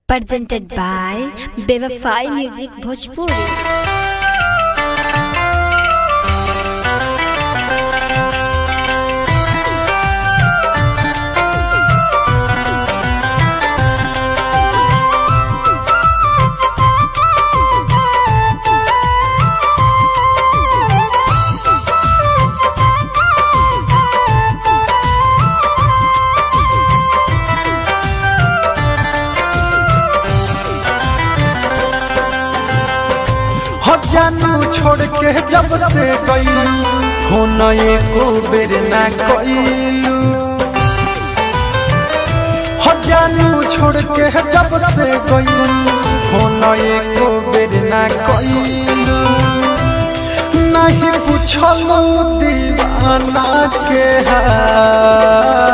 presented by Bevafai Music Bhojpuri. हो जानू छोड़ के जब से गई हो न एको बेर ना कइलू हो जानू छोड़ के जब से गई हो न एको बेर ना कइलू नहीं पूछलू दीवाना के हाल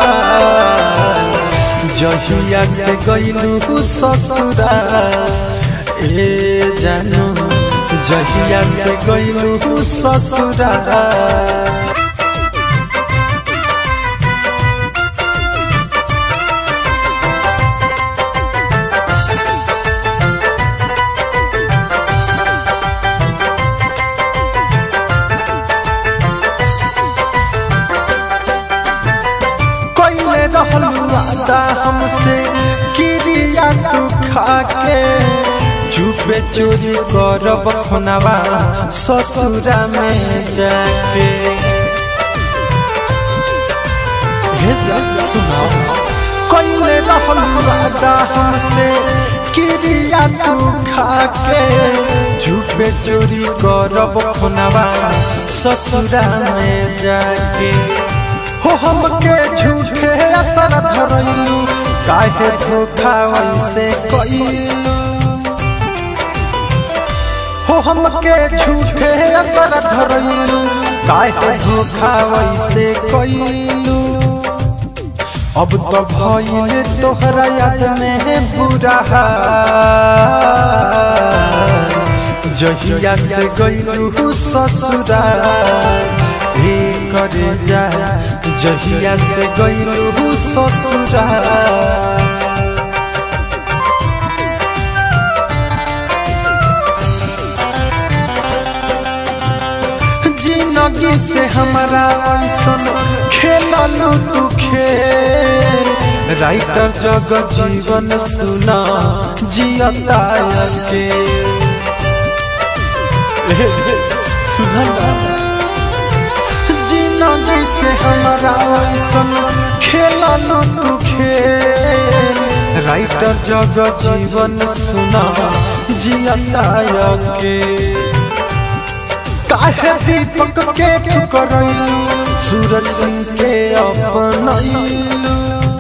जहिया से गइलू ससुराल ए जानू जहिया से गइलू ससुराल कइले रहलू वादा हमसे किरिया तू खाके चुपे चोरी करब खुनवा ससुरा में जाके हे जा सुनाओ कइले रहलू वादा हमसे किरिया तू खाके चुपे चोरी करब खुनवा ससुरा में जाके हो हमके झूठे असर धरैलू काहे धोखा वैसे कइलू हो हमके झूठे असर धरैलू काहे धोखा वैसे कइलू अब तो भइल तोहरा याद में बुरा हाल जहिया से गइलू ससुराल हे करे जा जहिया से गइलू ससुराल जिंदगी से हमारा ऐसन खेललू तू खेल राइटर जग जीवन सुना जियता के सुना जिंदगी से हमारा ऐसन खेललू तू खेल राइटर जग जीवन सुना जियता के काहे दीपक के ठुकरैलू सूरज सिंह के अपनैलू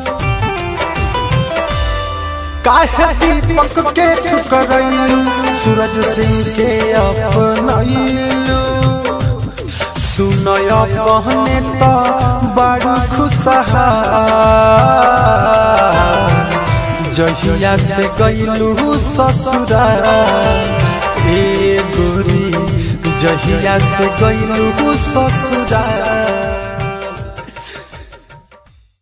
काहे दीपक के ठुकरैलू सूरज सिंह के अपनैलू सुनय पहने तो बड़ खुशहाल जहिया से गइलू ससुराल ए गोरी जहिया से गइलू ससुराल